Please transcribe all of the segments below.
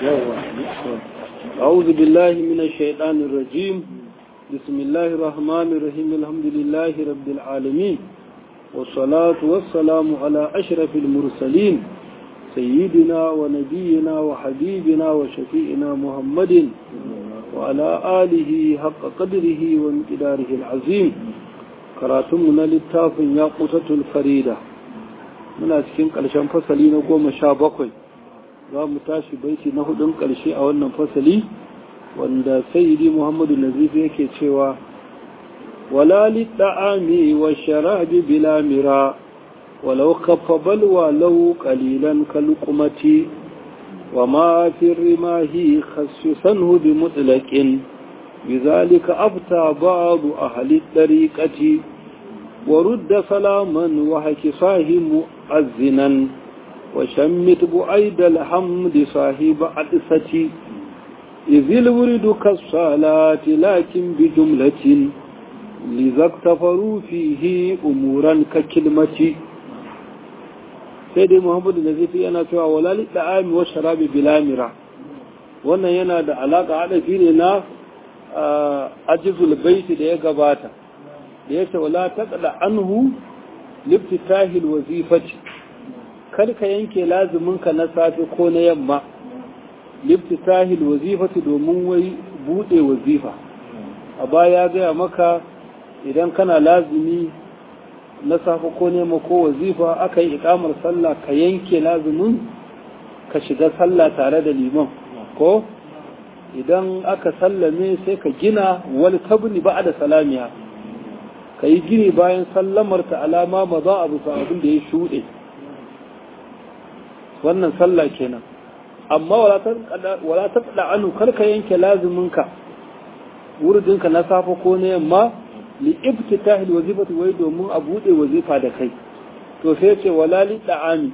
أعوذ بالله من الشيطان الرجيم بسم الله الرحمن الرحيم الحمد لله رب العالمين والصلاة والسلام على أشرف المرسلين سيدنا ونبينا وحبيبنا وشفيئنا محمد وعلى آله حق قدره وامتداره العظيم كراتمنا للتاف ياقوتة الفريدة من أسكن قلشان فصلين قوم شابقين za mu tashi baiti na hudun ƙarshe a wannan fasali wanda sayyidi muhammadu nazifi yake cewa wala litta'ami wa sharabi bila mira walau kaffa balwa lau qalilan kalqumati wa ma fi rimahi khassisanhu bi mutlaqin بذلك أفتى بعض أهل الطريقة ورد سلاما وحكفاه مؤذنا وشمت بعيد الحمد صاحب عدسة إذ الورد كالصلاة لكن بجملة لذا اكتفروا فيه أمورا ككلمة سيدي محمد النزيفي أنا توا ولا للطعام والشراب بلا مرة wannan yana da alaƙa haɗafi ne na ajizul baiti da ya gabata da ya ce wala taƙaɗa anhu liftitahil wazifati kar ka yanke lazuminka na safe ko na yamma liftitahil wazifati domin wai bude wazifa a baya gaya maka idan kana lazumi na safe ko nema ko wazifa aka yi ikamar sallah ka yanke lazumin ka shiga sallah tare da liman ko idan aka sallame sai ka gina wani tabni ba da salamiya ka yi gini bayan sallamar ta alama ma za a bisa abin da ya shuɗe wannan sallah kenan amma wala ta tsada anu karka yanke lazuminka wurdinka na safa ko na yamma li ibtitahil wazifati wai domin a bude wazifa da kai to sai ce wala li da'ami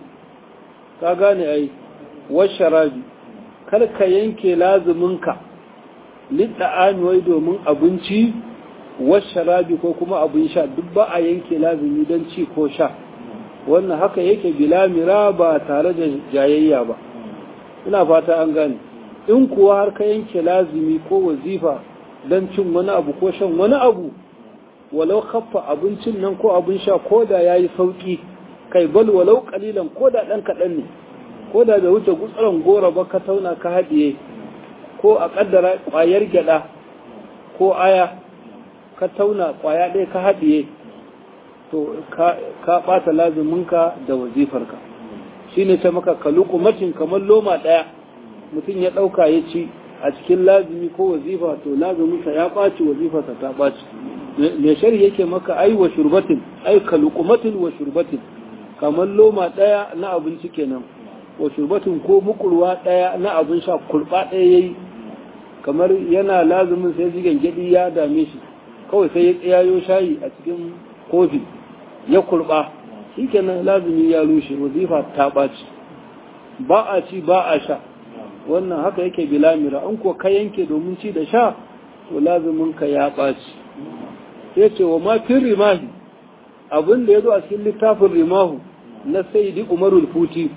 ka gane ai washarabi karka yanke lazuminka li da'ami wai domin abinci washarabi ko kuma abin sha duk ba a yanke lazumi don ci ko sha wannan haka yake bilamira ba tare da jayayya ba ina fata an gane in kuwa har ka yanke lazimi ko wazifa don cin wani abu ko shan wani abu walau khaffa abincin nan ko abin sha ko da ya yi sauƙi kai bal walau kalilan ko da ɗan kaɗan ne ko da bai wuce gutsuran gora ba ka tauna ka haɗiye ko a ƙaddara ƙwayar gyaɗa ko aya ka tauna ƙwaya ɗaya ka haɗiye to ka ɓata lazuminka da wazifarka shi ne ta maka kalukumatin kamar loma ɗaya mutum ya ɗauka ya ci a cikin lazumi ko wazifa to lazuminsa ya ɓaci wazifarsa ta ɓaci mai shari yake maka ai wa shurbatin ai kalukumatin wa shurbatin kamar loma ɗaya na abinci kenan wa shurbatin ko mukurwa ɗaya na abin sha kurɓa ɗaya ya yi kamar yana lazumin sai zigan gyaɗi ya dame shi kawai sai ya tsayayo shayi a cikin kofi ya kurba shi kenan lazumi ya rushe wazifa ta ɓaci ba a ci ba a sha wannan haka yake bilamira an ko ka yanke domin ci da sha to lazumin ka ya ɓaci sai ce wa ma fin rimahi abin da ya zo a cikin littafin rimahu na saidi umarul futi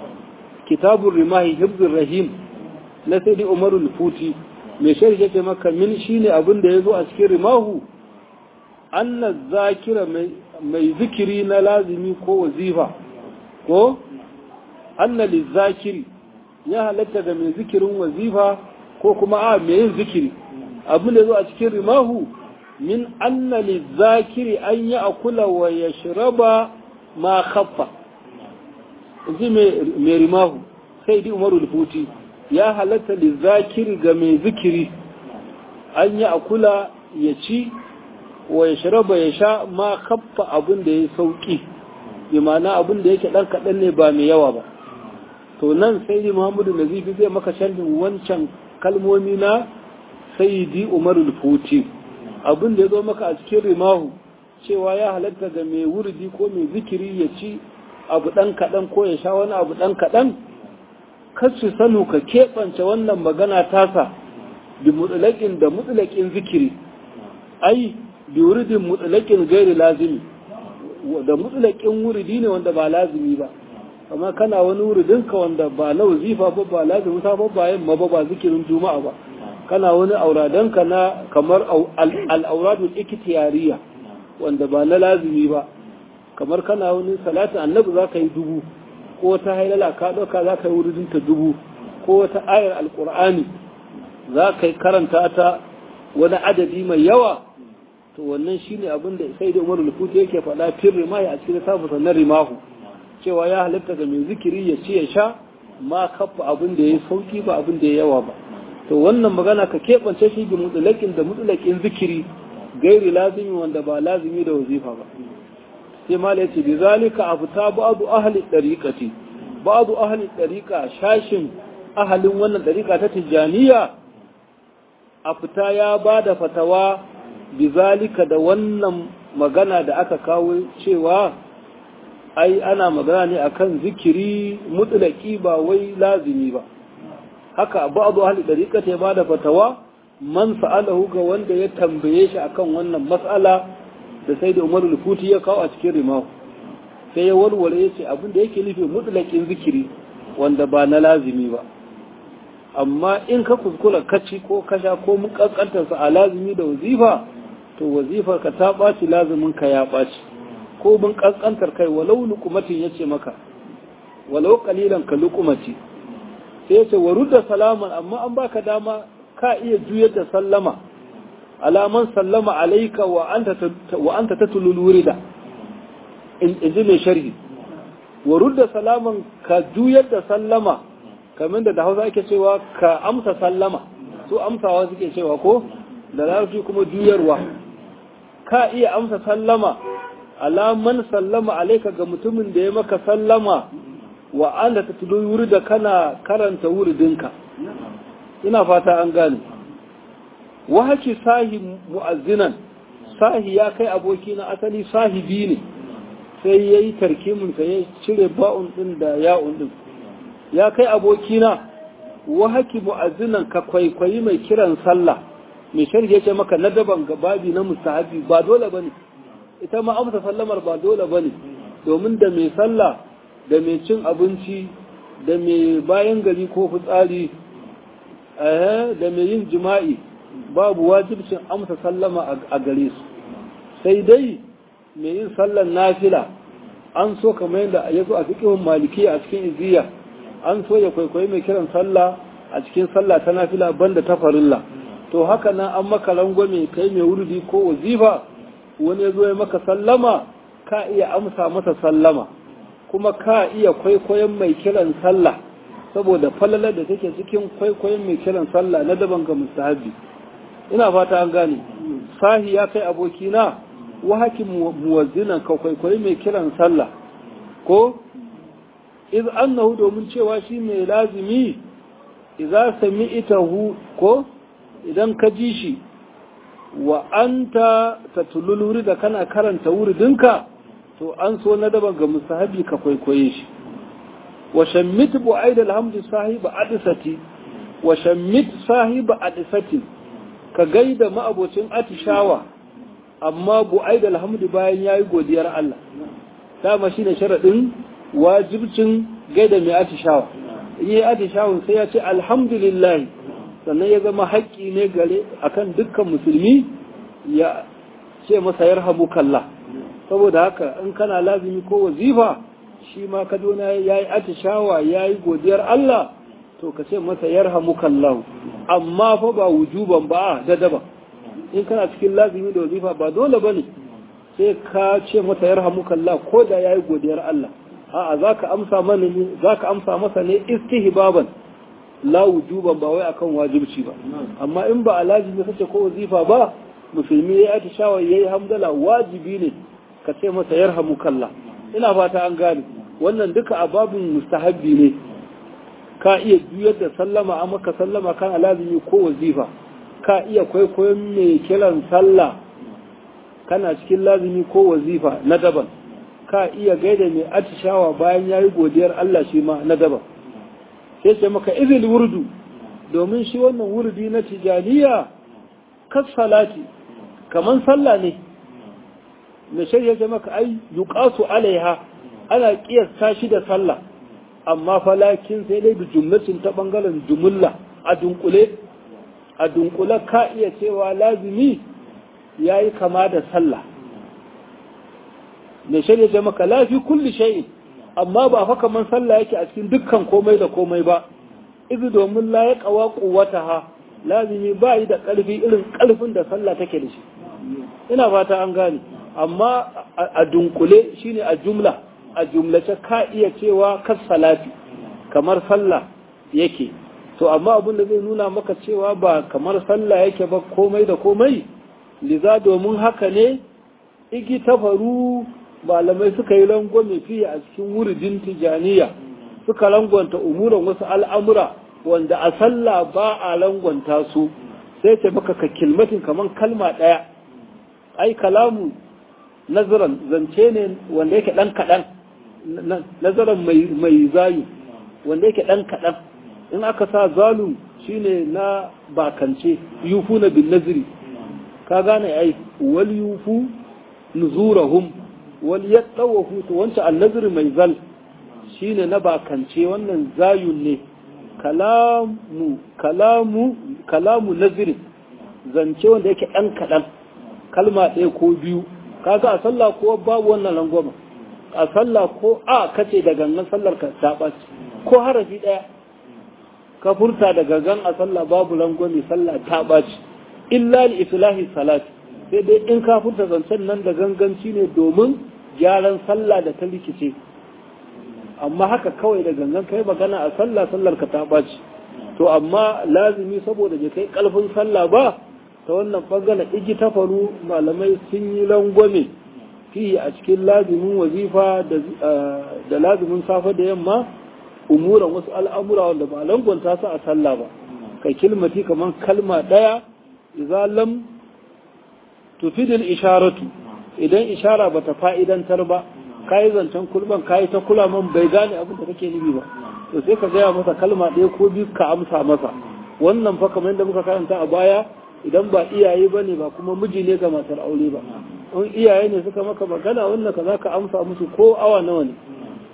kitabun rimahi hibzul rahim na saidi umarul futi mai shari'a ce maka min shine abin da ya zo a cikin rimahu anna zakira mai zikiri na lazimi ko wazifa ko anna lizakiri ya halatta ga mai zikirin wazifa ko kuma a mai yin zikiri abin da zo a cikin rimahu min anna lizakiri an yi akula wa ya shiraba ma khaffa ji mai rimahu sai di umaru lufuti ya halatta lizakiri ga mai zikiri an yi akula ya ci wa ya shiraba ya sha ma kaffa abin da ya sauki imana abin da yake ɗan kaɗan ne ba mai yawa ba to nan sai di muhammadu nazifi zai maka sharhin wancan kalmomi na sayyidi umarul futi abin da ya zo maka a cikin rimahu cewa ya halatta ga mai wurdi ko mai zikiri ya ci abu ɗan kaɗan ko ya sha wani abu ɗan kaɗan kasu sanu ka keɓance wannan magana tasa bi mutulakin da mutulakin zikiri ai bi wuridin mutulakin gairi lazimi da mutulakin wuridi ne wanda ba lazimi ba amma kana wani wuridinka wanda ba na wazifa ba ba lazimin safa ba yamma ba ba zikirin juma'a ba kana wani auradanka na kamar al'auradul ikhtiyariya wanda ba na lazimi ba kamar kana wani salatin annabi za ka yi dubu ko wata hailala ka ɗauka za ka yi wuridinta dubu ko wata ayar alkur'ani za ka yi karanta ta wani adadi mai yawa to wannan shine abin da sai da umaru lufuti yake faɗa fir rimahi a cikin safusa na rimahu cewa ya halitta ga mai zikiri ya ci ya sha ma kafa abin da ya sauki ba abin da ya yawa ba to wannan magana ka keɓance shi bi mutulakin da mutulakin zikiri gairi lazimi wanda ba lazimi da wazifa ba sai mala yace bi zalika afta ba'du ahli dariqati ba'du ahli dariqa shashin ahalin wannan dariqa ta tijaniya afta ya bada fatawa bi zalika da wannan magana da aka kawo cewa ai ana magana ne akan zikiri mutlaki ba wai lazimi ba haka ba'du ahli dariqati ya bada fatawa man sa'alahu ga wanda ya tambaye shi akan wannan mas'ala da sai da umaru lufuti ya kawo a cikin rimahu sai ya warware ya ce abin da yake nufi mutlakin zikiri wanda ba na lazimi ba amma in ka kuskura kaci ko kasha ko mun kankantarsa a lazimi da wazifa to wazifar ka ta ɓaci lazimin ka ya ɓaci ko mun kankantar kai walau lukumatin ya ce maka walau kalilan ka lukumati sai ya ce wa rudda salaman amma an baka dama ka iya juyar da sallama alaman sallama alaika wa anta tatulul wurida in ji mai sharhi wa rudda salaman ka juyar da sallama kamar da da hausa ake cewa ka amsa sallama su amsawa suke cewa ko da larabci kuma juyarwa ka iya amsa sallama alaman sallama alaika ga mutumin da ya maka sallama wa anta tatulul wurida kana karanta wuridinka ina fata an gane wa haki sahi mu'azzinan sahi ya kai aboki na asali sahibi ne sai ya yi tarkimin sa ya cire ba'un din da ya'un din ya kai aboki na wa haki mu'azzinan ka kwaikwayi mai kiran sallah mai sharhi yace maka na daban ga babi na mustahabi ba dole bane ita ma amsa sallamar ba dole bane domin da mai sallah da mai cin abinci da mai bayan gari ko fitsari da mai yin jima'i babu wajibcin amsa sallama a gare su sai dai mai yin sallan nafila an so kamar yadda ya zo a fiƙihun maliki a cikin iziya an so ya kwaikwayi mai kiran sallah a cikin sallah ta nafila banda ta farilla to haka nan an maka rangwame kai mai wurdi ko wazifa wani ya zo ya maka sallama ka iya amsa masa sallama kuma ka iya kwaikwayon mai kiran sallah saboda falalar da take cikin kwaikwayon mai kiran sallah na daban ga mustahabi ina fata an gane sahi ya kai abokina wa hakim muwazzinan ka kwaikwayi mai kiran sallah ko iz annahu domin cewa shi mai lazimi idza sami'tahu ko idan ka ji shi wa anta tatulul wurida kana karanta wuridinka to an so na daban ga mustahabi ka kwaikwaye shi wa shammit bu'aid alhamdu sahiba adisati wa shammit sahiba adisati ka gaida ma'abocin atishawa amma bu'aid alhamdu bayan yayi godiyar Allah dama shine sharadin wajibcin gaida mai atishawa in yi atishawun sai ya ce alhamdulillah sannan ya zama haƙƙi ne gare akan dukkan musulmi ya ce masa yarhamukallah saboda haka in kana lazimi ko wazifa shi ma ka dona ya yi atishawa ya yi godiyar Allah to ka ce masa yarhamukallah amma fa ba wujuban ba da daba in kana cikin lazimi da wazifa ba dole bane sai ka ce masa yarhamukallah ko da ya yi godiyar Allah a'a zaka amsa mana ne zaka amsa masa ne istihbaban la wujuban ba wai akan wajibci ba amma in ba a lazimi kace ko wazifa ba musulmi ya yi atishawa yayi hamdala wajibi ne ka ce masa yarhamukallah ina fata an gane wannan duka ababin mustahabbi ne ka iya juyar da sallama a maka sallama kan lazimi ko wazifa ka iya kwaikwayon mai kiran sallah kana cikin lazimi ko wazifa na daban ka iya gaida mai atishawa bayan ya yi godiyar Allah shi ma na daban sai ce maka izil wurdu domin shi wannan wurdi na tijaniya kas salati kaman sallah ne mai shari'a ce maka ai yuqasu alaiha ana kiyasta shi da sallah amma falakin sai dai da jumlatin ta bangaren jumulla a dunkule a dunkule ka iya cewa lazimi ya yi kama da sallah mai shirya ce maka lafi kulli shay'in amma ba fa kaman sallah yake a cikin dukkan komai da komai ba izu domin la ya kawa ha lazimi ba yi da ƙarfi irin ƙarfin da sallah take da shi ina fata an gane amma a dunkule shine a jumla a jumlace ka iya cewa kas salati kamar sallah yake to amma abin da zai nuna maka cewa ba kamar sallah yake ba komai da komai liza domin haka ne igi tafaru malamai suka yi rangwame fiye a cikin wuridin tijaniya suka rangwanta umuran wasu al'amura wanda a sallah ba a rangwanta su sai ce baka ka kilmatin kamar kalma ɗaya ai kalamu nazaran zance ne wanda yake ɗan kaɗan nazaran mai zayu wanda yake ɗan kaɗan in aka sa zalu shine na bakance yufu na bin naziri ka gane ai wal yufu nuzurahum wal yattawafu to wancan annazir mai zal shine na bakance wannan zayun ne kalamu kalamu kalamu nazir zance wanda yake dan kadan kalma ɗaya ko biyu kaga a sallah ko babu wannan langwama a sallah ko a kace da gangan sallar ka ta ɓaci ko harafi ɗaya ka furta da gangan a sallah babu langwami sallah ta ɓaci illa li islahi salati sai dai in ka furta zancen nan da ganganci ne domin gyaran sallah da ta rikice amma haka kawai da gangan kai magana a sallah sallar ka ta ɓaci to amma lazimi saboda bai kai ƙarfin sallah ba ta wannan bangaren igi ta faru malamai sun yi langwame fi a cikin lazimin wazifa da lazimin safe da yamma umuran wasu al'amura wanda ba langwanta su a sallah ba kai kilmati kamar kalma ɗaya idza lam tufidil isharatu idan ishara bata fa'idantar ba kai zancen kulban kai ta kula man bai gane abin da kake nufi ba to sai ka gaya masa kalma ɗaya ko biyu ka amsa masa wannan fa kamar yadda muka karanta a baya idan ba iyaye ba ne ba kuma miji ne ga matar aure ba in iyaye ne suka maka magana wannan ka za ka amsa musu ko awa nawa ne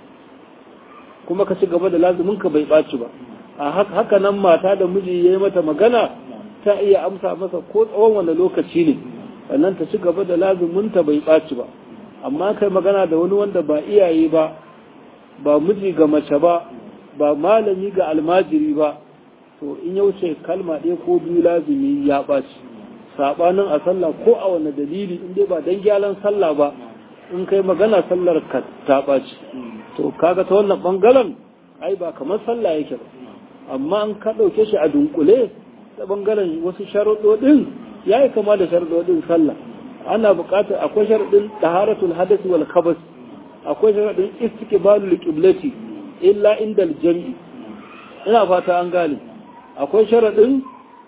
kuma ka ci gaba da lazumin ka bai ɓaci ba a haka nan mata da miji ya yi mata magana ta iya amsa masa ko tsawon wani lokaci ne sannan ta ci gaba da lazuminta bai ɓaci ba amma kai magana da wani wanda ba iyaye ba ba miji ga mace ba ba malami ga almajiri ba to in ya wuce kalma ɗaya ko biyu lazumi ya ɓaci saɓanin a sallah ko a wani dalili in dai ba dan gyaran sallah ba in kai magana sallar ka ta ɓaci to kaga ta wannan ɓangaren ai ba kamar sallah yake ba amma an ka ɗauke shi a dunkule ta ɓangaren wasu sharuɗoɗin ya yi kama da sharuɗoɗin sallah ana buƙatar akwai sharuɗin taharatul hadasi wal khabas akwai sharuɗin istiqbalul qiblati illa indal jam'i ina fata an gane akwai sharaɗin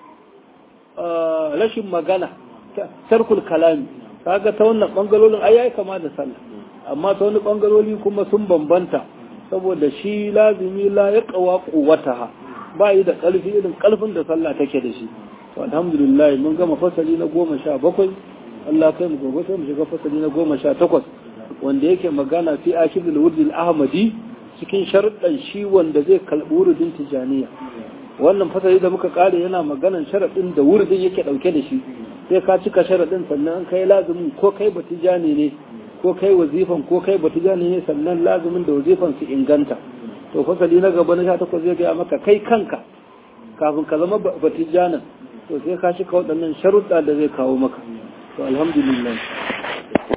rashin magana tarkul kalami kaga ta wannan ɓangarorin ai yayi kama da sallah amma ta wani ɓangarori kuma sun bambanta saboda shi lazimi la ya ƙawa ƙuwataha ba yi da ƙarfi irin ƙarfin da sallah take da shi to alhamdulillah mun gama fasali na goma sha bakwai Allah kai mu gobe sai mu shiga fasali na goma sha takwas wanda yake magana fi akidul wurdil ahmadi cikin sharuɗan shi wanda zai kalɓi wurdin tijaniya wannan fasali da muka kare yana maganan sharaɗin da wurdin yake ɗauke da shi sai ka cika sharaɗin sannan kai lazumin ko kai batijani ne ko kai wazifan ko kai batijani ne sannan lazumin da wazifan su inganta to fasali na gaba na sha takwas zai gaya maka kai kanka kafin ka zama batijanin to sai ka cika waɗannan sharuɗa da zai kawo maka to alhamdulillah